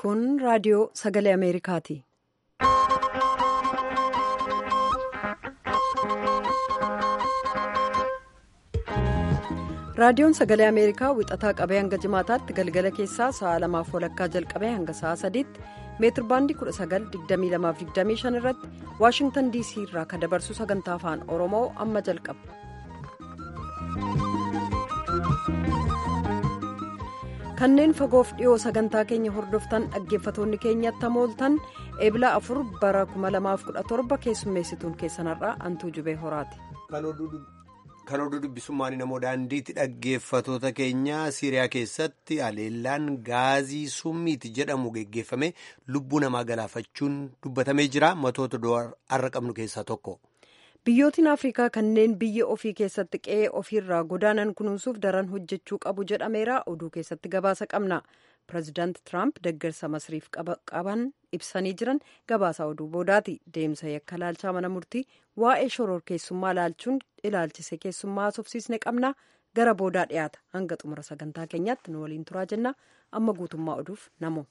Kun raadiyoo sagalee Ameerikaati. Raadiyoon sagalee Ameerikaa wixataa qabee hanga jimaataatti galgala keessaa sa'a lamaaf walakkaa jalqabee hanga sa'a sadiitti meetirbaandii 19,2225 irratti Waashingtan DC irraa kan dabarsu sagantaa afaan Oromoo amma jalqaba. Kanneen fagoof dhiyoo sagantaa keenya hordoftan dhaggeeffatoonni keenyatti hamooltan eebila afur bara 2017 keessummeessituun keessanarraa antuu jubee horaati. Kan oduu dubbisummaan namoo daandiitti dhaggeeffatoota keenya Siiriyaa keessatti haleellaan gaazii summiiti jedhamu geggeeffame lubbuu namaa galaafachuun dubbatamee jira. Matoota har'a qabnu keessaa tokko. Biyyootiin Afrikaa kanneen biyya ofii keessatti qe'ee ofiirraa godaanan kunuunsuuf daran hojjechuu qabu jedhameera. Oduu keessatti gabaasa qabna. Pireezidaanti Tiraamp deeggarsa masriif qaban ibsanii jiran gabaasa oduu boodaati. Deemsa yakka laalchaa mana murtii waa'ee shoror keessummaa laalchuun ilaalchise keessummaa haasofsiisne qabna. Gara boodaa dhiyaata. Hanga xumura sagantaa keenyaatti nu waliin turaa jenna. Amma guutummaa oduuf namo.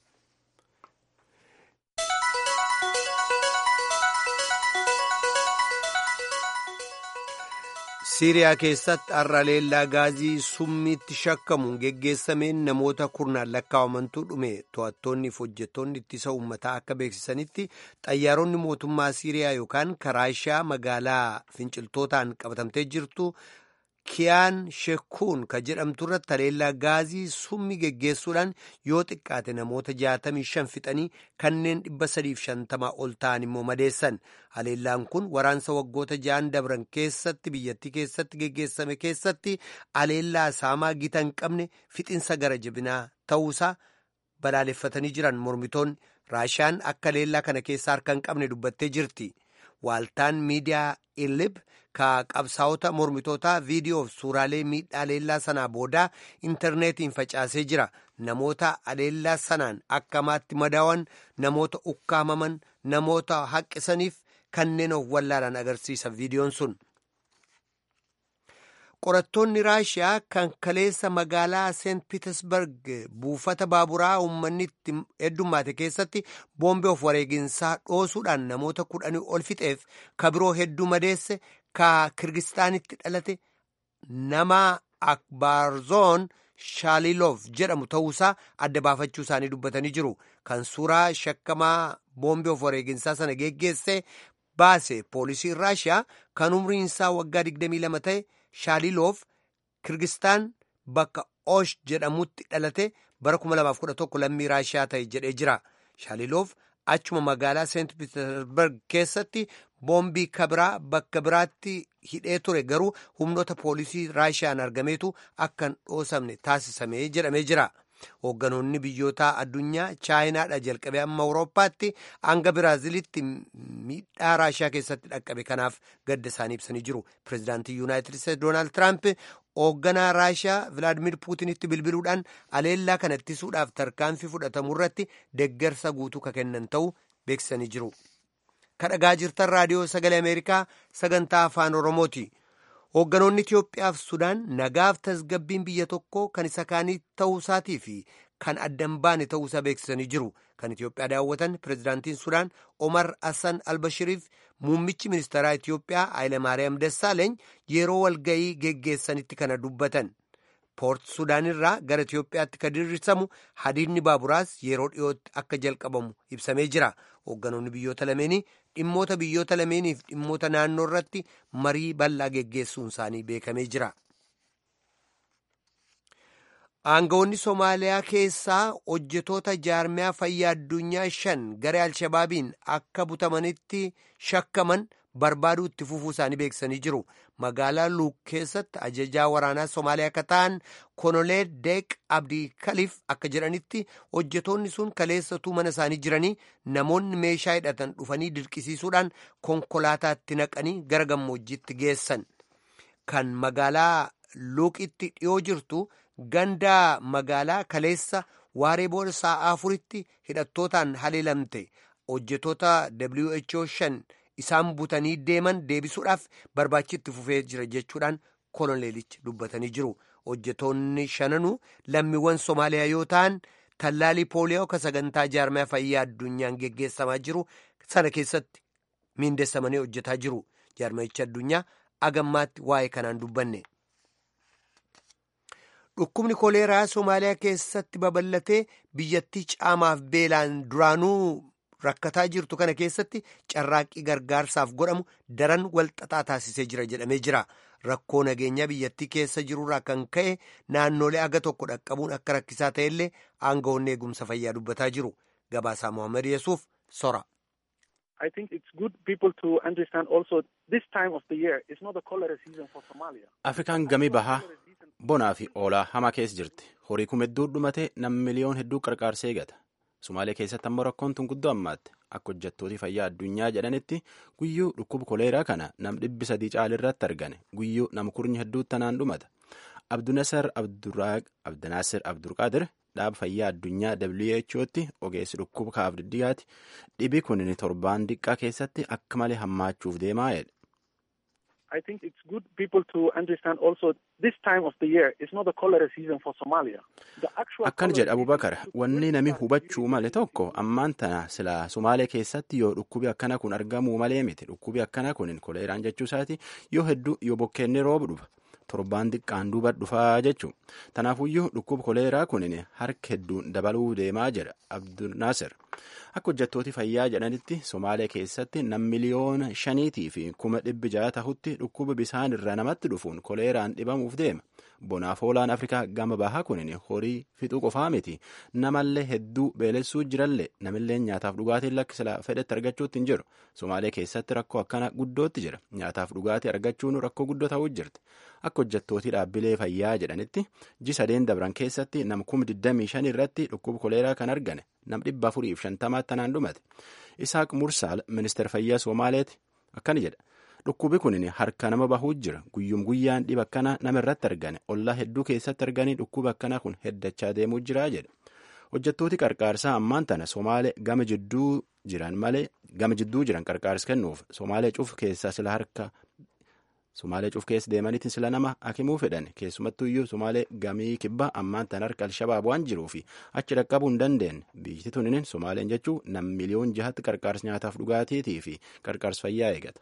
Siiriyaa keessatti har'a haleellaa gaazii summiitti shakkamuun geggeessameen namoota kurnaan lakkaa'amantu dhume to'attoonni fi hojjettoonni ittisa uummataa akka beeksisanitti xayyaaronni mootummaa Siiriyaa yookaan karaashaa magaalaa finciltootaan qabatamtee jirtu kiyaan shekuun kan jedhamtu irratti haleellaa gaazii summii geggeessuudhaan yoo xiqqaate namoota 65 fixanii kanneen 350 ol ta'an immoo madeessan haleellaan kun waraansa waggoota ja'an dabran keessatti biyyattii keessatti geggeessame keessatti haleellaa saamaa gita hin qabne fixinsa gara jabinaa ta'uusaa balaaleffatanii jiran mormitoonni raashiyaan akka haleellaa kana keessaa harka hin qabne dubbattee jirti waaltaan miidiyaa ilib ka qabsaa'ota mormitootaa viidiyoof suuraalee miidhaa haleellaa sanaa boodaa intarneetiin facaasee jira namoota haleellaa sanaan akkamaatti madaawan namoota ukkaamaman namoota haqqisaniif kanneen of wallaalan agarsiisa viidiyoon sun. qorattoonni raashiyaa kan kaleessa magaalaa seent piitersberg buufata baaburaa uummanni itti heddummaate keessatti boombii of wareeginsaa dhoosuudhaan namoota kudhanii ol fixeef ka biroo hedduu madeesse ka kirgistaanitti dhalate nama akbaarzoon shaaliiloof jedhamu ta'uusaa adda baafachuu isaanii dubbatanii jiru kan suuraa shakkamaa boombii of wareeginsaa sana geggeesse baase poolisiin raashiyaa kan umriinsaa waggaa 22 ta'e. shaaliloof kirgistaan bakka oosh jedhamutti dhalate bara 2011 lammii raashiyaa ta'e jedhee jira shaaliloof achuma magaalaa seent piitersberg keessatti boombii kabiraa bakka biraatti hidhee ture garuu humnoota poolisii raashiyaan argameetu akka hin dhoosamne taasisame jedhamee jira. hoogganoonni biyyoota addunyaa chaayinaadha jalqabee amma awurooppaatti hanga biraazilitti miidhaa raashiyaa keessatti dhaqqabe kanaaf gadda isaanii ibsanii jiru pireezidaantii yuunaayitid isteetsi doonaald tiraamp hoogganaa raashiyaa vilaadimir puutinitti bilbiluudhaan haleellaa kana ittisuudhaaf tarkaanfii fudhatamu irratti deeggarsa guutuu ka kennan ta'uu beeksisanii jiru kadhagaa jirtan raadiyoo sagalee ameerikaa sagantaa afaan oromooti. hoogganoonni Itiyoophiyaaf Sudaan nagaaf tasgabbiin biyya tokko kan isa kaanii ta'uusaatii fi kan addan baane ta'uusaa beeksisanii jiru. Kan Itiyoophiyaa daawwatan pireezidaantiin Sudaan Omar Hassan Albashiriif muummichi ministeeraa Itiyoophiyaa Hayilemaariyaam Dassaaleeny yeroo walga'ii geggeessanitti kana dubbatan. Poort Sudaan irraa gara Itiyoophiyaatti kan dirrisamu hadiidni baaburaas yeroo dhiyootti akka jalqabamu ibsamee jira. Hoogganoonni biyyoota lameenii dhimmoota biyyoota lameeniif dhimmoota naannoo irratti marii bal'aa geggeessuun isaanii beekamee jira. Aangawoonni Somaaliyaa keessaa hojjetoota jaarmiyaa fayyaa addunyaa shan garee Alshabaabiin akka butamanitti shakkaman barbaaduu itti fufuu isaanii beeksisanii jiru. Magaalaa Luuk keessatti ajajaa waraanaa Somaaliyaa akka ta'an Konolee Deeq Abdii Kaliif akka jedhanitti hojjetoonni sun kaleessatuu mana isaanii jiranii namoonni meeshaa hidhatan dhufanii dirqisiisuudhaan konkolaataatti naqanii gara gammoojjiitti geessan. Kan magaalaa Luuqitti dhiyoo jirtu ganda magaalaa kaleessa waaree booda sa'aa afuritti hidhattootaan haleelamte hojjetoota WHO shan isaan butanii deeman deebisuudhaaf barbaachitti fufee jira jechuudhaan koloneelichi dubbatanii jiru. hojjetoonni shananuu lammiiwwan Somaaliyaa yoo ta'an tallaalii pooliyoo ka sagantaa jaarmaya fayyaa addunyaan geggeessamaa jiru sana keessatti miindessamanii hojjetaa jiru jaarmayichi addunyaa agammaatti waa'ee kanaan dubbanne. dhukkubni koleeraa somaaliyaa keessatti babal'atee biyyattii caamaaf beelaan duraanuu rakkataa jirtu kana keessatti carraaqqii gargaarsaaf godhamu daran walxaxaa taasisee jira jedhamee jira rakkoo nageenyaa biyyattii keessa jirurraa kan ka'e naannolee aga tokko dhaqqabuun akka rakkisaa ta'ellee aangawoonni eegumsa fayyaa dubbataa jiru gabaasaa mohaammed yesuuf sora. I think it's good people to understand also this time of the year is not a cholera season for Somalia. Afrikaan gamii bahaa bonaa fi oolaa hamaa keessa jirti. Horii kuma hedduu dhumate nam miliyoon hedduu qarqaarsee eegata. Somaaliyaa keessatti ammoo rakkoon tun guddoo ammaatte. Akka hojjettooti fayyaa addunyaa jedhanitti guyyuu dhukkuba koleeraa kana nam dhibbi sadii caalirratti argane. Guyyuu nam kurnya hedduu tanaan dhumata. Abdunasar Abdinaasir Abdurqaadir dhaaba fayyaa addunyaa WHO'tti ogeessi dhukkuba kaaf diddigaati. Dhibi kun torbaan diqqaa keessatti akka malee hammaachuuf deemaa jedhe. I think it's good people to understand also this time of the year is not a cholera season for Somalia. The actual Akkan jedha Abubakar wanni nami hubachuu male tokko ammaan tana sila Somaaliyaa keessatti yoo dhukkubi akkana kun argamuu malee miti dhukkubi akkana kun koleeraan jechuu isaati yoo hedduu yoo bokkeenni roobu dhufa. torbaan xiqqaan duuba dhufaa jechuun tanaafuyyuu dhukkuba koleeraa kun harka hedduun dabaluu deemaa jedha abdulnaasir akka hojjettooti fayyaa jedhanitti somaaliyaa keessatti nam miliyoona shaniitii fi kuma dhibbi ja'a tahutti dhukkuba bisaan irra namatti dhufuun koleeraan dhibamuuf deema bonaaf oolaan afrikaa gama bahaa kun horii fixuu qofaa miti namallee hedduu beelessuu jirallee namillee nyaataaf dhugaatiin lakkisila fedhetti argachuutti hin jiru somaaliyaa keessatti rakkoo akkana guddootti jira nyaataaf dhugaatii argachuun rakkoo guddoo ta'uu jirti. akka hojjettootii dhaabbilee fayyaa jedhanitti ji sadeen dabran keessatti nam kuma 25 irratti dhukkuba koleeraa kan argane nam dhibba afuriif shantamaatti tanaan dhumate isaaq mursaal ministeera fayyaa soomaaleeti akkana jedha dhukkubi kun harka nama bahuu jira guyyum guyyaan dhiba akkana nama irratti argane ollaa hedduu keessatti arganii dhukkuba akkana kun heddachaa deemuu jira jedha hojjettooti qarqaarsaa ammaan tana soomaalee gama jidduu jiran malee gama jidduu jiran qarqaarsa kennuuf soomaalee cuf keessaa sila harka Somaalee cuuf keessa deemaniitiin sila nama akimuu fedhan keessumattuu iyyuu Somaalee gamii kibbaa ammaan tan harka Alshabaab waan jiruu fi achi dhaqqabuu hin dandeenye biyyi tuniin Somaaleen jechuun nam miliyoon jahatti qarqaarsa nyaataaf dhugaatiitii fi qarqaarsa fayyaa eegata.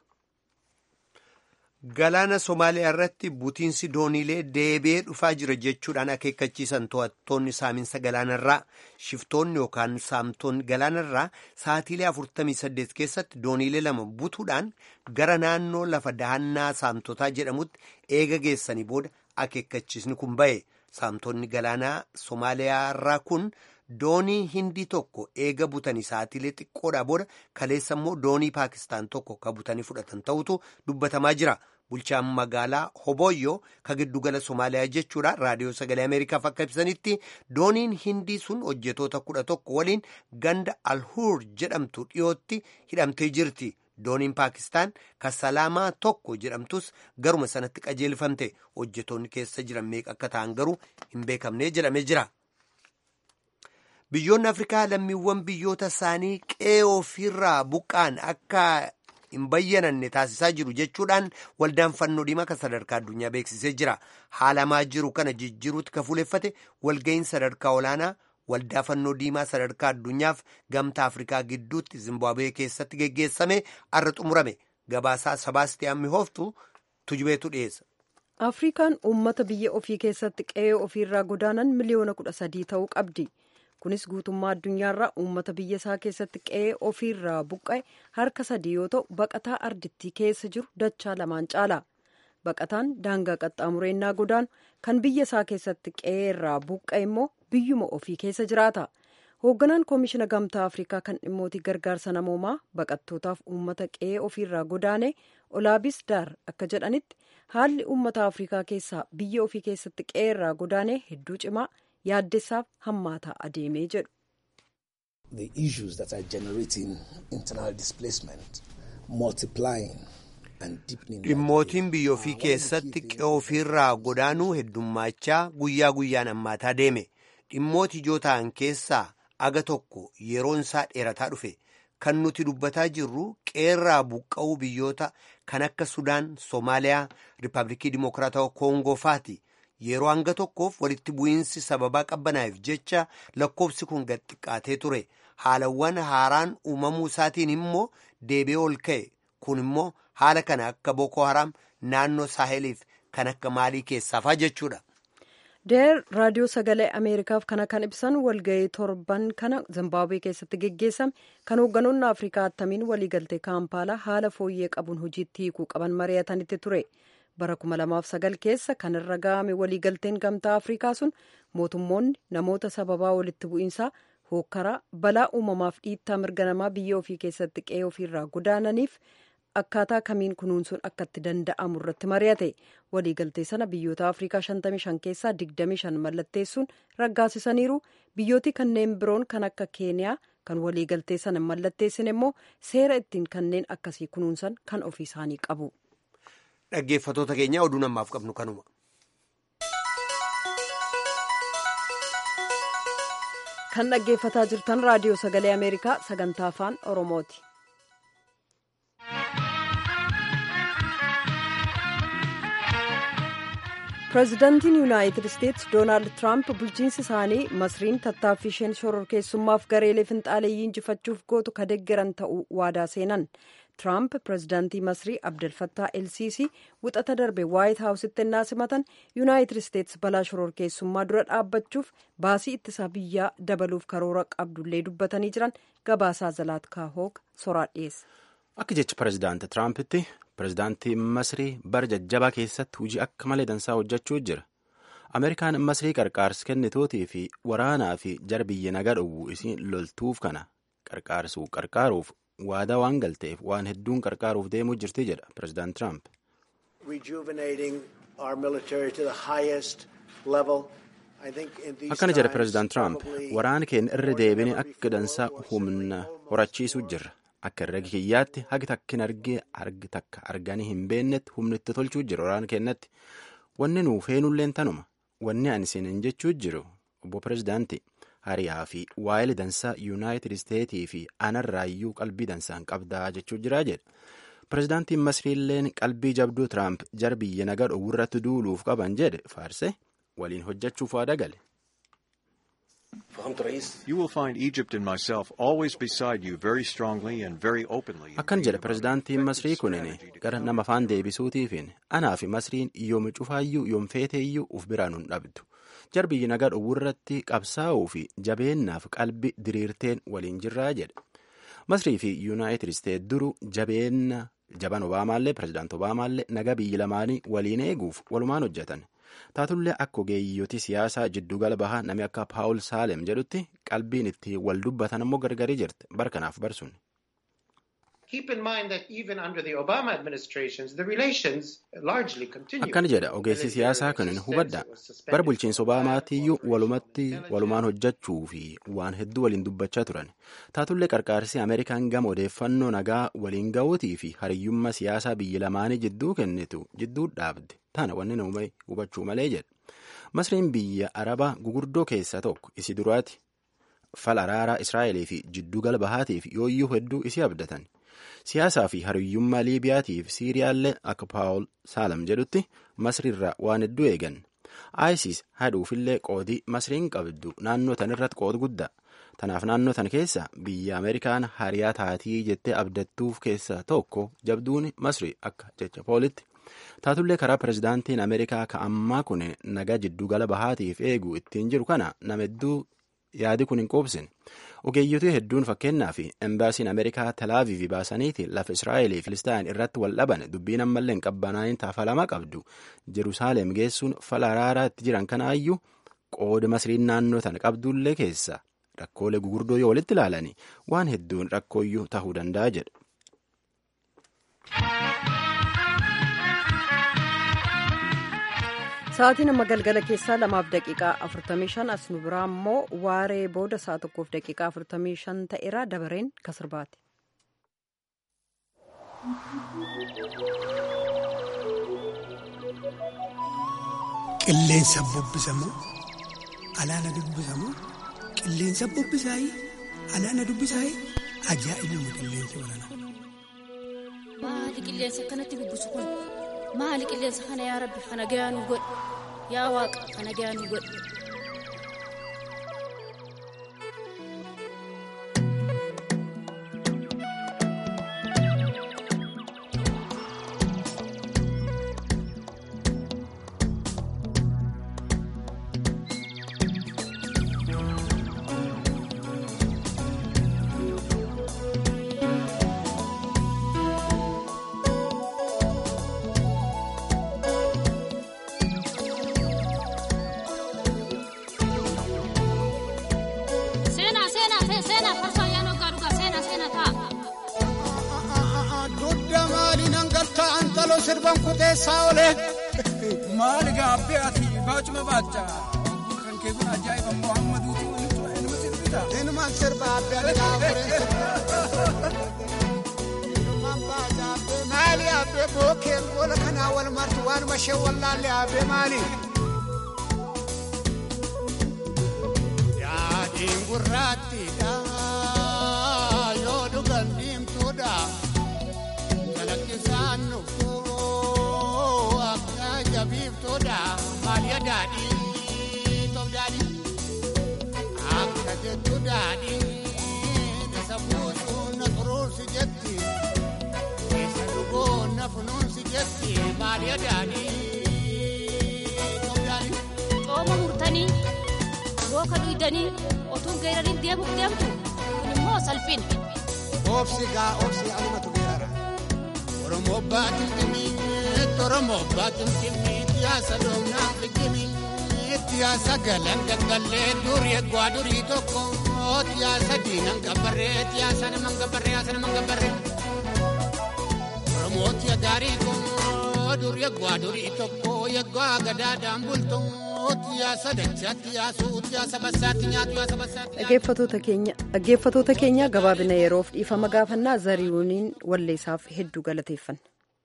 Galaana Somaaliyaa irratti butiinsi dooniilee deebi'ee dhufaa jira jechuudhaan akeekkachiisan to'attoonni saaminsa galaanarraa shiftoonni yookaan saamtonni galaanarraa sa'atiilee 48 keessatti dooniilee lama butuudhaan gara naannoo lafa dahannaa saamtotaa jedhamutti eega geessanii booda akeekkachiisni kun ba'e saamtonni galaanaa Somaaliyaarraa kun. doonii hindii tokko eega butanii sa'atiilee xiqqoodhaa booda kaleessa immoo doonii paakistaan tokko ka butanii fudhatan ta'utu dubbatamaa jira bulchaan magaalaa hoboyyoo ka giddugala somaaliyaa jechuudha raadiyoo sagalee ameerikaaf akka ibsanitti dooniin hindii sun hojjetoota kudha tokko waliin ganda alhuur jedhamtu dhiyootti hidhamtee jirti dooniin paakistaan ka salaamaa tokko jedhamtus garuma sanatti qajeelfamte hojjetoonni keessa jiran meeqa akka ta'an garuu hin beekamne jedhamee jira. biyyoonni afrikaa lammiiwwan biyyoota isaanii qe'ee ofiirraa buqqaan akka hin bayyananne taasisaa jiru jechuudhaan waldaan fannoo diimaa kan sadarkaa addunyaa beeksisee jira haalamaa jiru kana jijjiiruutti ka fuuleffate walga'iin sadarkaa olaanaa waldaa fannoo diimaa sadarkaa addunyaaf gamtaa afrikaa gidduutti zimbaabuwee keessatti geggeessame arra xumurame gabaasaa sabaastiyaan mihooftu tujubeetu dhiyeessa. afrikaan uummata biyya ofii keessatti qe'ee ofiirraa godaanan miliyoona kudha sadii ta'uu qabdi. kunis guutummaa addunyaarraa uummata biyya isaa keessatti qe'ee ofiirraa buqqa'e harka sadii yoo ta'u baqataa ardittii keessa jiru dachaa lamaan caala baqataan daangaa qaxxaamureenyaa godaanu kan biyya isaa keessatti qe'ee irraa buqqa'e immoo biyyuma ofii keessa jiraata hoogganaan koomishina gamtaa afrikaa kan dhimmootii gargaarsa namoomaa baqattootaaf uummata qe'ee ofiirraa godaane olaabis daar akka jedhanitti haalli uummata afrikaa keessaa biyya ofii keessatti qe'ee irraa godaane hedduu cimaa yaaddessaaf hammaataa adeemee jedhu. The issues that are generating internal displacement, multiplying and deepening. Dhimmootiin biyya ofii keessatti qe'ee ofiirraa godaanuu heddummaachaa guyyaa guyyaan hammaataa deeme. Dhimmooti ijoo ta'an keessaa aga tokko yeroon isaa dheerataa dhufe. Kan nuti dubbataa jirru qeerraa buqqa'uu biyyoota kan akka Sudaan, Soomaaliyaa, Riippaabilikii Dimokiraatawaa Koongoo faati. yeroo hanga tokkoof walitti bu'iinsi sababaa qabbanaa'eef jecha lakkoofsi kun gad xiqqaatee ture haalawwan haaraan uumamuu isaatiin immoo deebi'ee ol ka'e kun immoo haala kana akka boko haram naannoo saaheliif kan akka maalii keessaafaa jechuudha. deer raadiyoo sagalee ameerikaaf kana kan ibsan walga'ii torban kana zimbaabuwee keessatti geggeessame kan hoogganoonni afrikaa attamiin waliigaltee kaampaalaa haala fooyyee qabuun hojiitti hiikuu qaban mari'atanitti ture bara 2009 keessa kan irra ga'ame waliigalteen gamtaa afrikaa sun mootummoonni namoota sababaa walitti bu'iinsaa hookkaraa balaa uumamaaf dhiittaa mirga namaa biyya ofii keessatti qe'ee ofiirraa godaananiif akkaataa kamiin kunuunsuun akka itti danda'amu irratti mari'ate waliigaltee sana biyyoota afrikaa 55 keessaa 25 mallatteessuun raggaasisaniiru biyyooti kanneen biroon kan akka keeniyaa kan waliigaltee sana mallatteessin immoo seera ittiin kanneen akkasii kunuunsan kan ofii isaanii qabu. dhaggeeffatoota keenya oduu namaaf qabnu kanuma. kan dhaggeeffataa jirtan raadiyoo sagalee ameerikaa sagantaa afaan oromooti. pireezidaantiin yuunaayitid isteetsi doonaald tiraamp bulchiinsi isaanii masriin tattaaffii isheen shororkeessummaaf gareelee finxaaleeyyii injifachuuf gootu ka deggeran ta'uu waadaa seenan tiraamp pireezidaantii masrii abdelfattaa elsiisii wixata darbe waayit haawusitti ennaa simatan yuunaayitid isteetsi balaa shororkeessummaa dura dhaabbachuuf baasii ittisaa biyyaa dabaluuf karoora qabdullee dubbatanii jiran gabaasaa zalaatkaa hoog soraa dhiyeessa. akka jecha pireezidaanti tiraampiti pireezidaantii masrii bara jajjabaa keessatti hojii akka malee dansaa hojjechuu jira ameerikaan masrii qarqaarsi kennitootii fi waraanaa fi jara biyya nagaa dhowwu isiin loltuuf kana qarqaarsuu qarqaaruuf waadaa waan galteef waan hedduun qarqaaruuf deemuu jirti jedha pireezidaant tiraamp. akkana jedha pireezidaant tiraamp waraana keenya irra deebine akka dansaa humna horachiisuu jirra. akka herrega kiyyaatti hagi takkin argee argi takka arganii hin beennetti humna itti tolchuu jira waraana keenyatti wanni nuu feenulleen tanuma wanni ani isin jechuu jiru obbo pireezidaanti hariyaa fi waa'ee dansaa yuunaayitid isteetii fi anarraayyuu qalbii dansaan qabdaa jechuu jiraa jedha pireezidaantiin masriilleen qalbii jabduu tiraamp jara biyya nagaa dhowwurratti duuluuf qaban jedhe faarse waliin hojjechuuf waada gale. You will find Egypt and myself always beside you very strongly and very openly. Akkan jedha pireezidaantiin Masrii kunin gara nama afaan deebisuutiifiin anaa fi Masriin yoom cufaayyuu yoom feeteeyyuu uf biraan hin dhabdu. Jar biyyi nagaa dhowwurratti qabsaa'uu fi jabeennaaf qalbi diriirteen waliin jirraa jedha. Masrii fi Yuunaayitid Isteet duru jabeenna jaban Obaamaallee pireezidaant Obaamaallee nagaa biyyi lamaanii waliin eeguuf walumaan hojjetan. taatullee akka ogeeyyotii siyaasaa jiddugala bahaa namni akka paawul saalem jedhutti qalbiin itti wal dubbatan ammoo gargarii jirti barkanaaf barsuun. akkana jedha ogeessi siyaasaa kunin hubadha bara bulchiinsa obaamaatiyyuu walumatti walumaan hojjechuu fi waan hedduu waliin dubbachaa turan taatullee qarqaarsi ameerikaan gama odeeffannoo nagaa waliin ga'uutii fi hariyyummaa siyaasaa biyya lamaanii jidduu kennitu jidduu dhaabde tana wanni nama hubachuu malee jedha masriin biyya arabaa gugurdoo keessaa tokko isi duraati fal araaraa israa'elii fi jiddugala bahaatiif yooyyuu hedduu isii abdatan siyaasaa fi hariyyummaa liibiyaatiif siiriyaallee akka paawul saalam jedhutti masriirraa waan hedduu eegan isis haduufillee qoodii masriin qabdu naannoo tan irratti qood guddaa tanaaf naannoo tan keessa biyya ameerikaan hariyaa taatii jettee abdattuuf keessaa tokko jabduun masri akka jecha poolitti taatullee karaa pireezidaantiin ameerikaa ka ammaa kun nagaa jiddugala bahaatiif eegu ittiin jiru kana nama hedduu yaadi kun hin quubsin ogeeyyotii hedduun fakkeenyaa fi embaasiin ameerikaa talaaviivii baasaniiti lafa israa'elii filistaan irratti wal dhaban dubbiin ammallee hin qabbanaa'in taafalamaa qabdu jerusaaleem geessuun fala araaraa itti jiran kanaayyuu qooda masriin naannoo tana qabdullee keessa rakkoolee gugurdoo yoo walitti ilaalani waan hedduun rakkooyyuu tahuu danda'a jedha. Sa'aatiin amma galgala keessaa lamaaf daqiiqaa 45 as nu biraa immoo waaree booda sa'a tokkoof daqiiqaa 45 ta'eera dabareen kasirbaati. Qilleensa bubbisamoo alaana dubbisamoo qilleensa bubbisaayii alaana dubbisaayii ajaa'ibuma qilleensa balanaa. Maali qilleensa akkanatti bubbisu kun maali qilleensa kana yaa rabbi kana gayaa nu godhe yaa waaqa kana gahaa nu godhe. Seenaa seenaa seenaa farsoo yaa noggaa dhugaa seenaa seenaa ta'a. Dudda maali nan galtaa antaloo sirban kuteessaa olee. Maali gaabbee ati baacuma baacha. Kan kee kun ajaa'iba Muhammaduutu ilma sirbita. Ilmaan sirba abbee ani gaafuree. Ilmaan baacha abbee maali abbee bookeen gola kanaa wal martu waanuma ishee wallaalle abbee maali. Yaadiin gurraattiidha yoo dhugan diimtuudha. Kalaqqisaan nuffoo akka jabiiftuudha maaliya daadhii toof daadhii akka jettu daadhii isa buusuun na xuruursi jetti isa dhugoon na funuunsi jetti maaliya daadhii toof daadhii. Xooma murtanii booka dhuydanii otuun geerariin deemuuf deemtu kun immoo salphina. Obsi gaa obsi alumatu geerara. Oromoo baatin dhimmiitti Oromoo baatin dhimmiitti yaasa doonaa figgimiitti yaasa galan gaggallee durii eegwaa durii tokko yaasa diinan gabbarree yaasa naman gabbarree yaasa naman gabbarree. Oromooti agaarii koo durii eegwaa durii tokko eegwaa gadaadhaan bultu yaasa dachaatti yaasuutti yaasa bassaatti nyaatu yaasa bassaatti. Dhaggeeffatoota keenya dhaggeeffatoota keenya gabaabina yeroof dhiifama gaafannaa zarihuuniin walleessaaf hedduu galateeffanna.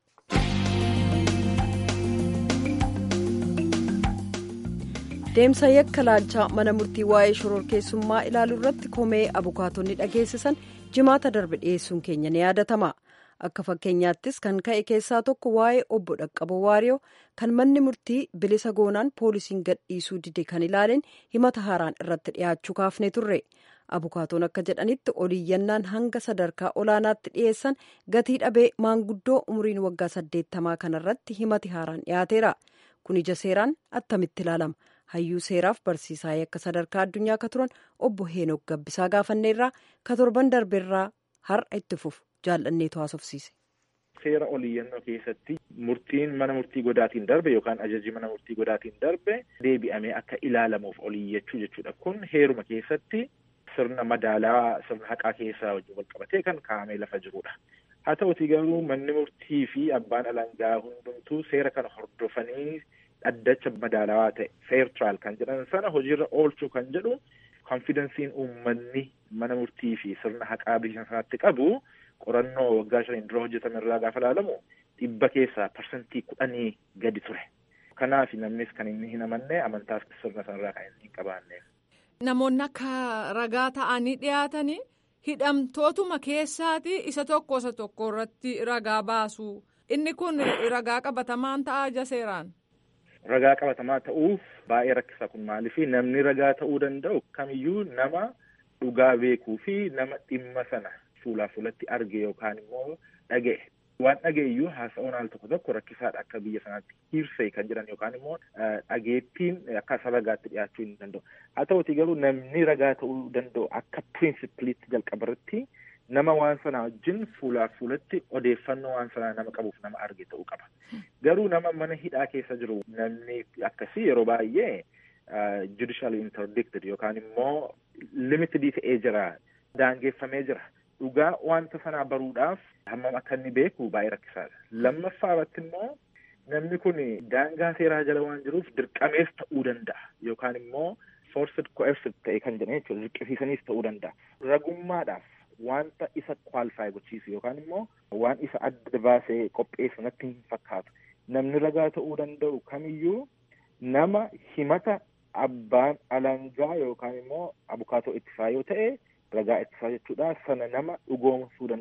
Deemsa yakka laalchaa mana murtii waa'ee shororkeessummaa ilaaluu irratti komee abukaatonni dhageessisan jimaata darbe dhiyeessuun keenya ni yaadatama. Akka fakkeenyaattis kan ka'e keessaa tokko waa'ee obbo Dhaqqaboo Waariyoo kan manni murtii bilisa goonaan poolisiin gadhiisuu dide kan ilaaleen himata haaraan irratti dhiyaachuu kaafne turre. Abukaatoon akka jedhanitti oliiyyannaan hanga sadarkaa olaanaatti dhiyeessan gatii dhabee maanguddoo umriin waggaa saddeettamaa kanarratti himati haaraan dhiyaateera. Kun ija seeraan attamitti ilaalama? Hayyuu seeraaf barsiisaa akka sadarkaa addunyaa akka turan obbo Heenok Gabbisaa gaafanneerraa ka torban darbeerraa har'a itti fufu jaallanneetu haasofsiise. Seera oliiyyannoo keessatti murtiin mana murtii godaatiin darbe yookaan ajajii mana murtii godaatiin darbe deebi'amee akka ilaalamuuf oliiyyachuu jechuudha. Kun heeruma keessatti sirna madaalaa sirna haqaa keessaa wajjin wal qabatee kan kaa'amee lafa jirudha. Haa ta'uti garuu manni murtii fi abbaan alangaa hundumtuu seera kana hordofanii dhaddacha madaalawaa ta'e fair trial kan jedhan sana hojiirra oolchuu kan jedhu konfidensiin uummanni mana murtii fi sirna haqaa biyya sanaatti qabu qorannoo waggaa shaniin dura hojjetame irraa gaafa ilaalamu dhibba keessaa parsantii kudhanii gadi ture. Kanaaf namnis kan inni hin amanne amantaas sirna sanarraa kan inni hin qabaanneef. Namoonni akka ragaa ta'anii dhiyaatanii hidhamtootuma keessaati isa tokko isa tokko irratti ragaa baasu. Inni kun ragaa qabatamaan ta'a ija seeraan. Ragaa qabatamaa ta'uuf baay'ee rakkisaa kun maaliif namni ragaa ta'uu danda'u kamiyyuu nama dhugaa beekuu fi nama dhimma sana fuulaa fuulatti arge yookaan immoo dhaga'e. Waan dhaga'eyyuu haasa'uun al tokko tokko rakkisaadha akka biyya sanaatti hirsee kan jedhan yookaan immoo dhageettiin akka isa ragaatti dhiyaachuu hin danda'u. Haa ta'uti garuu namni ragaa ta'uu danda'u akka pirinsipiliitti jalqabarratti nama waan sanaa wajjin fuulaa fuulatti odeeffannoo waan sanaa nama qabuuf nama arge ta'uu qaba. Garuu nama mana hidhaa keessa jiru namni akkasii yeroo baay'ee judicially interdicted yookaan immoo limitedii ta'ee jira daangeffamee jira. Dhugaa wanta sanaa baruudhaaf hammam akka inni beeku baay'ee rakkisaadha. Lammaffaa irratti immoo namni kun daangaa seeraa jala waan jiruuf dirqamees ta'uu danda'a yookaan immoo forced coerced ta'e kan jedhan jechuudha dirqisiisaniis ta'uu danda'a. Ragummaadhaaf wanta isa kwaalifaayi gochiisu yookaan immoo waan isa adda baasee qopheessu natti hin fakkaatu. Namni ragaa ta'uu danda'u kamiyyuu nama himata abbaan alangaa yookaan immoo abukaatoo ittisaa yoo ta'e ragaa ittisaa jechuudha sana nama dhugoomsuu danda'u.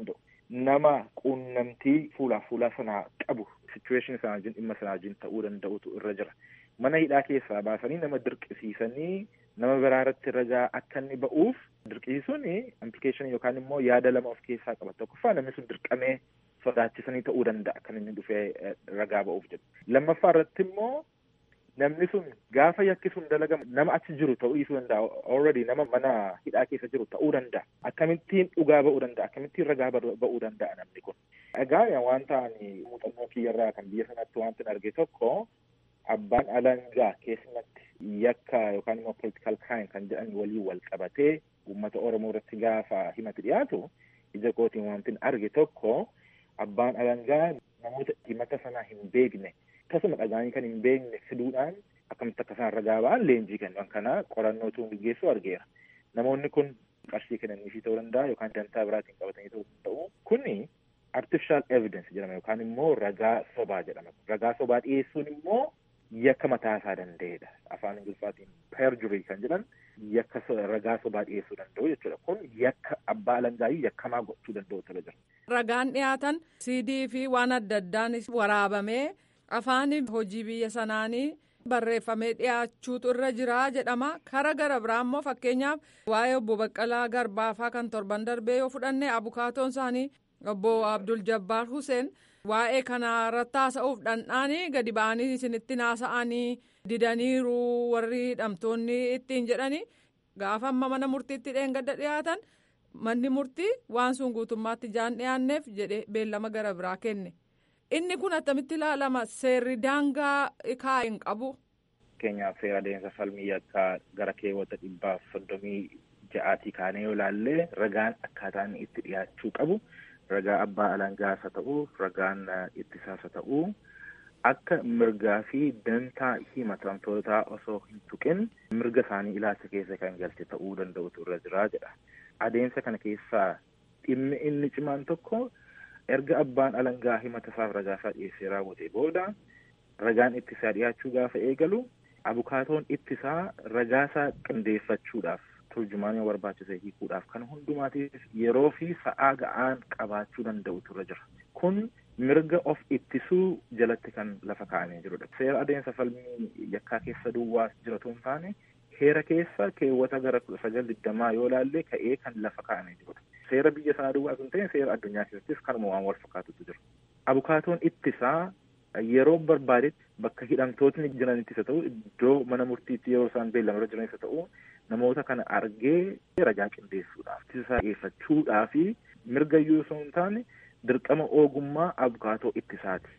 nama quunnamtii fuulaa fuulaa sanaa qabu situation sana wajjin dhimma sana wajjin ta'uu danda'utu irra jira. Mana hidhaa keessaa baasanii nama dirqisiisanii nama biraa irratti ragaa akka inni ba'uuf dirqisiisuun implikeeshinii yookaan immoo yaada lama of keessaa qaba. Tokkoffaa namni sun dirqamee sodaachisanii ta'uu danda'a kan inni dhufee ragaa ba'uuf jedhu. Lammaffaa irratti immoo namni sun gaafa yakki sun dalagamu nama achi jiru ta'uu dhiisuu danda'a. Already nama mana hidhaa keessa jiru ta'uu danda'a. Akkamittiin dhugaa ba'uu danda'a? Akkamittiin ragaa ba'uu danda'a namni kun? Egaa wanta ani muuxannoo kiyyarraa kan biyya sanatti wanti arge tokko abbaan alangaa keessumatti yakka yookaan immoo political crime kan jedhan waliin wal qabatee uummata Oromoo irratti gaafa himati dhiyaatu ija kootiin wanti arge tokko abbaan alangaa namoota himata sanaa hin beekne akkasuma dhagaanii kan hin beekne fiduudhaan akkamitti akka isaan ragaa ba'an leenjii kennan kana qorannootu gaggeessu argeera. Namoonni kun qarshii kennaniifii ta'uu danda'a yookaan dantaa biraatiin qabatanii ta'uu danda'u. Kuni artificial evidence jedhama yookaan immoo ragaa sobaa jedhama. Ragaa sobaa dhiyeessuun immoo yakka mataa isaa danda'edha. Afaan Ingiliffaatiin perjury kan jedhan yakka ragaa sobaa dhiyeessuu danda'u jechuudha. Kun yakka abbaa alangaayyuu yakkamaa gochuu danda'u ture jira. Ragaan dhiyaatan CD fi waan adda addaan waraabamee afaan hojii biyya sanaanii barreeffamee dhiyaachuutu irra jira jedhama. Kara gara biraa immoo fakkeenyaaf waa'ee obbo Baqqalaa Garbaafaa kan torban darbee yoo fudhanne abukaatoon isaanii obbo Abdul Jabbaar Hussein waa'ee kana irratti haasa'uuf dhandhaanii gadi ba'anii isinitti naasa'anii didaniiru warri hidhamtoonni ittiin jedhanii gaafa amma mana murtiitti dheengadda dhiyaatan manni murtii waan sun guutummaatti jaan dhiyaanneef jedhe beellama gara biraa kenne. Inni kun attamitti ilaalama seerri daangaa kaa hin qabu. Fakkeenyaaf seera adeemsa falmii akka gara keewwata dhibbaaf soddomii ja'aatii kaanee yoo ilaalle ragaan akkaataan itti dhiyaachuu qabu. ragaa abbaa alangaas haa ta'u ragaan ittisaas haa ta'u akka mirgaa fi dantaa himatamtootaa osoo hin tuqin mirga isaanii ilaalcha keessa kan galte ta'uu danda'utu irra jiraa jedha. Adeemsa kana keessaa dhimmi inni cimaan tokko erga abbaan alangaa himata isaaf ragaa isaa dhiyeessee raawwate booda ragaan ittisaa dhiyaachuu gaafa eegalu abukaatoon ittisaa ragaa isaa qindeeffachuudhaaf turjumaanii barbaachise hiikuudhaaf kan hundumaatiif yeroo fi sa'aa ga'aan qabaachuu danda'utu irra jira. Kun mirga of ittisuu jalatti kan lafa kaa'amee jirudha. Seera adeemsa falmii yakkaa keessa duwwaas jiratu hin taane heera keessa keewwata gara kudha sagal digdamaa yoo ilaalle ka'ee kan lafa kaa'amee jirudha. Seera biyya sanaa duwwaas hin ta'in seera addunyaa keessattis kanuma waan wal fakkaatutu jira. Abukaatoon ittisaa yeroo barbaadetti bakka hidhamtootni jiranittis haa ta'u iddoo mana murtiitti yeroo isaan beellamarra jiranis haa ta'u namoota kana argee ragaa qindeessuudhaaf ittisaa dhiyeeffachuudhaa fi mirga iyyuu osoo hin taane dirqama ogummaa abukaatoo ittisaati.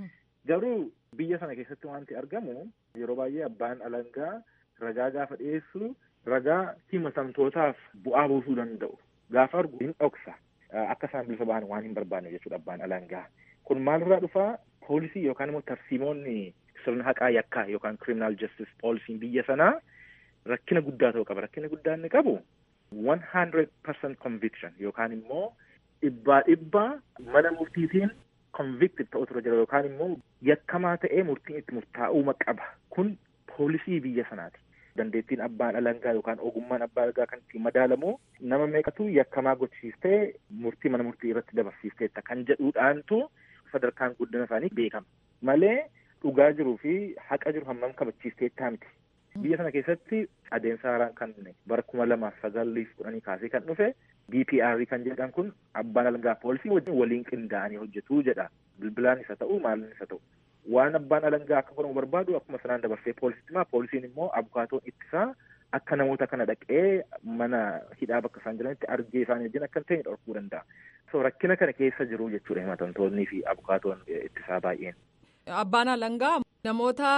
Garuu biyya sana keessatti wanti argamu yeroo baay'ee abbaan alangaa ragaa gaafa dhiyeessu ragaa himatamtootaaf bu'aa buusuu danda'u. Gaafa argu hin dhoksa. Akka isaan bilisa ba'an waan hin barbaanne jechuudha abbaan alangaa. Kun maalirraa dhufaa poolisii yookaan immoo tarsiimoonni sirna haqaa yakkaa yookaan criminal justice poolisiin biyya sanaa rakkina guddaa ta'uu qaba. Rakkina guddaa inni qabu one hundred percent conviction yookaan immoo dhibbaa dhibbaa mana murtiitiin convicted ta'utu irra jira yookaan immoo yakkamaa ta'ee murtiin itti murtaa'uu qaba. Kun poolisii biyya sanaati. Dandeettiin abbaan alangaa yookaan ogummaan abbaa alangaa kan ittiin madaalamu nama meeqatu yakkamaa gochisiistee murtii mana murtii irratti dabarsiisteetta kan jedhuudhaantu sadarkaan guddina isaanii beekama. Malee dhugaa jiruu fi haqa jiru hammam kabachiisteettaa miti. Biyya sana keessatti adeemsa haaraan kan bara kuma lamaaf sagaliif kudhanii kaasee kan dhufe BPR kan jedhan kun abbaan alangaa poolisii wajjin waliin qindaa'anii hojjetuu jedha. Bilbilaan isa ta'u maalin isa ta'u. Waan abbaan alangaa akka godhamu barbaadu akkuma sanaan dabarsee poolisitti himaa poolisiin immoo abukaatoon ittisaa akka namoota kana dhaqee mana hidhaa bakka isaan jiranitti argee isaanii wajjin akka hin ta'e dhorkuu danda'a. So rakkina kana keessa jiru jechuudha himatamtoonnii fi abukaatoon ittisaa baay'een. Abbaan alangaa namoota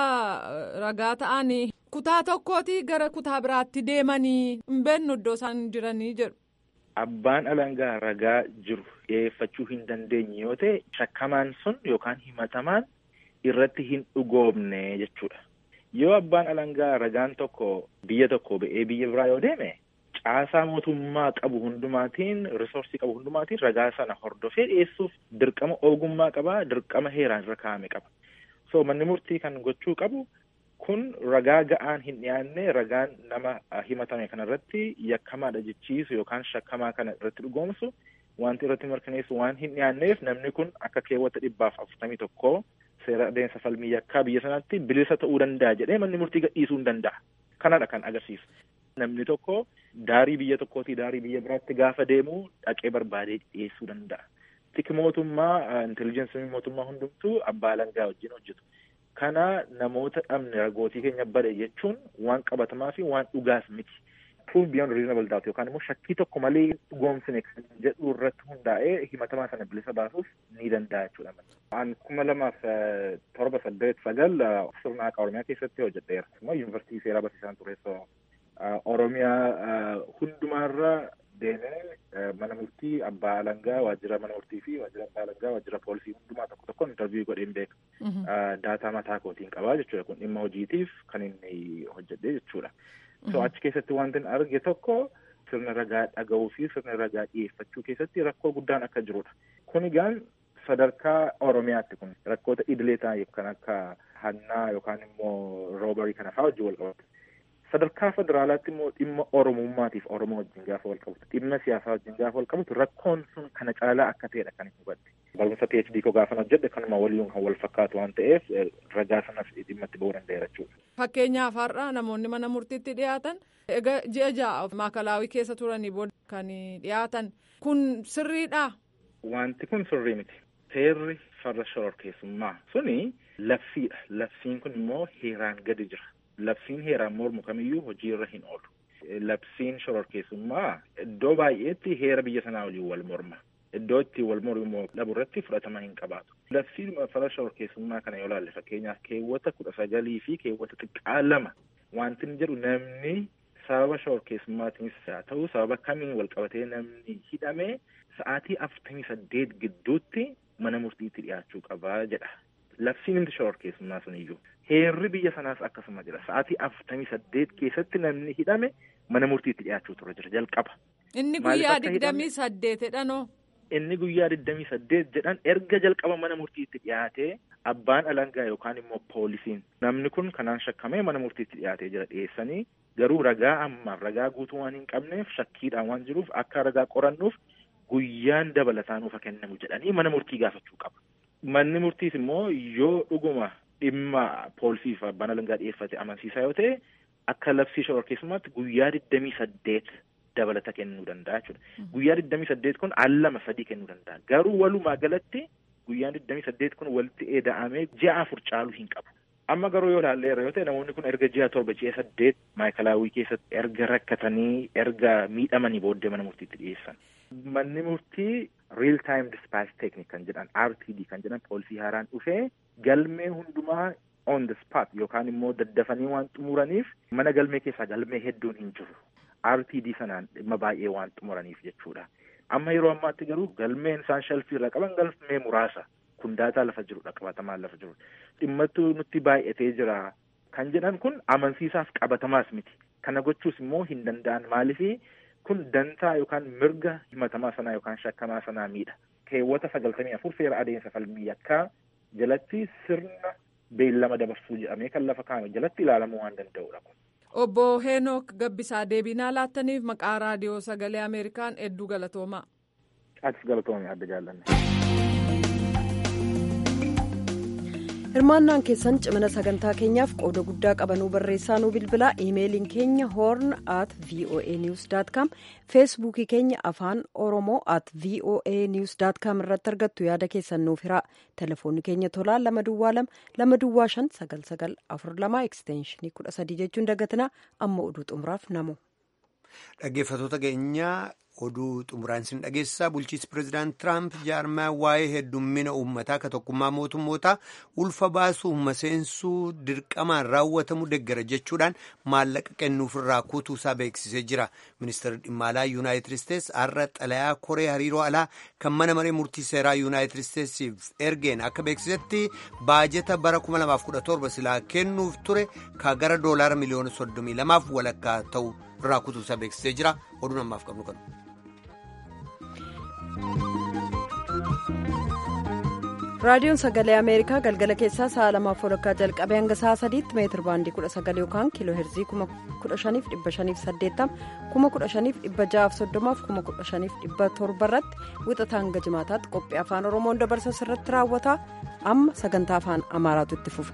ragaa ta'anii kutaa tokkooti gara kutaa biraatti deemanii hin beeknu iddoo isaan jiranii jedhu. Abbaan alangaa ragaa jiru dhiyeeffachuu hin dandeenye yoo ta'e shakkamaan sun yookaan himatamaan irratti hin dhugoomne jechuudha. Yoo abbaan alangaa ragaan tokko biyya tokko ba'ee biyya biraa yoo deeme caasaa mootummaa qabu hundumaatiin risoorsii qabu hundumaatiin ragaa sana hordofee dhiyeessuuf dirqama ogummaa qaba dirqama heeraan irra kaa'ame qaba. So manni murtii kan gochuu qabu kun ragaa ga'aan hin dhiyaanne ragaan nama himatame kana irratti yakkamaadha jechiisu yookaan shakkamaa kana irratti dhugoomsu wanti irratti mirkaneessu waan hin dhiyaanneef namni kun akka keewwata dhibbaaf afurtamii tokkoo seera adeemsa falmii yakkaa biyya sanaatti bilisa ta'uu danda'a jedhee manni murtii gadhiisuu hin danda'a. Kanadha kan agarsiisu. Namni tokko daarii biyya tokkootii daarii biyya biraatti gaafa deemu dhaqee barbaadee dhiyeessuu danda'a. Tiki mootummaa intelijensi mootummaa hundumtuu abbaa alangaa wajjin hojjetu. Kana namoota dhabne ragootii keenya bade jechuun waan qabatamaa fi waan dhugaas miti. Proof beyond reasonable doubt yookaan immoo shakkii tokko malee dhugoomsine kan jedhu irratti hundaa'ee himatamaa sana bilisa baasuuf ni danda'a jechuudha. An kuma lamaaf torba saddeet sagal sirna haqaa Oromiyaa keessatti hojjedheera. Immoo yuunivarsiitii seeraa barsiisaan tureessoo Oromiyaa hundumaarra deemee mana murtii abbaa alangaa waajjira mana murtii fi waajjira abbaa alangaa waajjira poolisii hundumaa tokko tokkoon intarviiyuu godheen beeka. Daataa mataa kootiin qabaa jechuudha kun dhimma hojiitiif kan inni hojjedhe jechuudha. So achi keessatti wanti arge tokko sirna ragaa dhaga'uu fi sirna ragaa dhiyeeffachuu keessatti rakkoo guddaan akka jirudha. Kun egaan sadarkaa Oromiyaatti kun rakkoota idilee ta'an kan akka hannaa yookaan immoo roobarii kana fa'aa wajjin wal qabatu. Sadarkaa federaalaatti immoo dhimma Oromummaatiif Oromoo wajjin gaafa wal qabatu dhimma siyaasaa wajjin gaafa wal qabatu rakkoon sun kana caalaa akka ta'edha kan hin hubadhe. Barumsa PhD koo gaafa hojjedhe kanuma waliin kan wal fakkaatu waan ta'eef ragaa sanas dhimma itti ba'uu danda'eera jechuudha. Fakkeenyaaf har'a namoonni mana murtiitti dhiyaatan egaa ji'a ja'a maakalaawii keessa turanii booda kan dhiyaatan kun sirriidha. Wanti kun sirrii miti. Seerri farra shororkeessummaa suni labsiidha. Labsiin kun immoo heeraan gadi jira. Labsiin heeraan mormu kamiyyuu hojiirra hin oolu. Labsiin shororkeessummaa iddoo baay'eetti heera biyya sanaa waliin wal morma. Iddoo itti wal mormu dhabu irratti fudhatama hin qabaatu. Labsiin farra shororkeessummaa kana yoo laalle fakkeenyaaf keewwata kudha sagalii fi keewwata xiqqaa lama wanti inni jedhu namni sababa shororkeessummaatiinis haa ta'u sababa kamiin wal qabatee namni hidhamee sa'aatii afurtamii saddeet gidduutti mana murtiitti dhiyaachuu qabaa jedha. Labsiin inni shororkeessummaa sun iyyuu. Heerri biyya sanaas akkasuma jira. Sa'aatii afurtamii saddeet keessatti namni hidhame mana murtiitti dhiyaachuu tura jira jalqaba. Inni guyyaa digdamii saddeetidhanoo. Inni guyyaa digdamii saddeet jedhan erga jalqaba mana murtiitti dhiyaatee abbaan alangaa yookaan immoo poolisiin namni kun kanaan shakkamee mana murtiitti dhiyaatee jira dhiyeessanii garuu ragaa ammaaf ragaa guutuu waan hin qabneef shakkiidhaan waan jiruuf akka ragaa qorannuuf guyyaan dabalataa nuuf kennamu jedhanii mana murtii gaafachuu qaba. Manni murtiis immoo yoo dhuguma dhimma poolisiif abbaan alangaa dhiyeeffate amansiisaa yoo ta'e akka labsii shororkeessummaatti guyyaa digdamii saddeet dabalata kennuu danda'a jechuudha. Guyyaa digdamii saddeet kun al lama sadii kennuu danda'a. Garuu walumaa galatti guyyaan digdamii saddeet kun walitti eeda'amee ji'a afur caaluu hin qabu. Amma garuu yoo ilaalleerra yoo ta'e namoonni kun erga ji'a torba ji'a saddeet maayikalaawwii keessatti erga rakkatanii erga miidhamanii booddee mana murtiitti dhiyeessan. Manni murtii real time dispatch technique kan jedhan RTD kan jedhan poolisii haaraan dhufee galmee hundumaa on the spot yookaan immoo daddafanii waan xumuraniif mana galmee keessaa galmee hedduun hin jiru. RTD sanaan dhimma baay'ee waan xumuraniif jechuudha. Amma yeroo ammaatti garuu galmeen isaan shalfii irra qaban galmee muraasa. Kun daataa lafa jirudha qabatamaan lafa jirudha. Dhimmattu nutti baay'atee jira kan jedhan kun amansiisaaf qabatamaas miti. Kana gochuus immoo hin danda'an maalifi kun dantaa yookaan mirga himatamaa sanaa yookaan shakkamaa sanaa miidha. Keewwata sagaltamii afur seera adeemsa falmii yakkaa jalatti sirna beellama dabarsuu jedhamee kan lafa kaa'ame jalatti ilaalamuu waan danda'udha kun. Obbo Heenok Gabbisaa deebinaa laattaniif maqaa raadiyoo sagalee Ameerikaan hedduu galatoomaa. Atis galatoomii adda jaallanne. hirmaannaan keessan cimina sagantaa keenyaaf qooda guddaa qabanuu barreessaa nuu bilbilaa iimeeliin keenya hoorn at voa news com feesbuukii keenya afaan oromoo at voa news com irratti argattu yaada keessan nuuf hiraa telefoonni keenya tolaa lama duwwaa lama lama duwwaa shan sagal sagal afur lama ekstenshinii kudha sadii jechuun dagatinaa amma oduu xumuraaf namu. dhaggeeffatoota keenyaa oduu xumuraan sin dhageessisaa bulchiinsi pireezidaant tiraamp jaarmaa waa'ee heddummina uummataa ka tokkummaa mootummootaa ulfa baasuu humna seensuu dirqamaan raawwatamu deggara jechuudhaan maallaqa kennuufirraa kutuusaa beeksisee jira ministeerri dhimma alaa yuunaayitid isteets har'a xalayaa koree hariiroo alaa kan mana maree murtii seeraa yuunaayitid isteetsiif ergeen akka beeksisetti baajeta bara 2017 silaa kennuuf ture ka gara doolaara miliyoona 32 walakkaa ta'u irraa kutuusaa beeksisee jira oduun ammaaf qabnu kanu. raadiyoon sagalee ameerikaa galgala keessaa sa'a lamaaf walakkaa jalqabee hanga sa'a sadiitti meetir baandii kudha sagal yookaan kiiloo heerzii kuma kudha shaniif dhibba shaniif saddeettama kuma kudha shaniif dhibba ja'aaf soddomaaf kuma kudha shaniif dhibba torba irratti wixataa hanga jimaataatti qophii afaan oromoon dabarsa irratti raawwata amma sagantaa afaan amaaraatu itti fufa.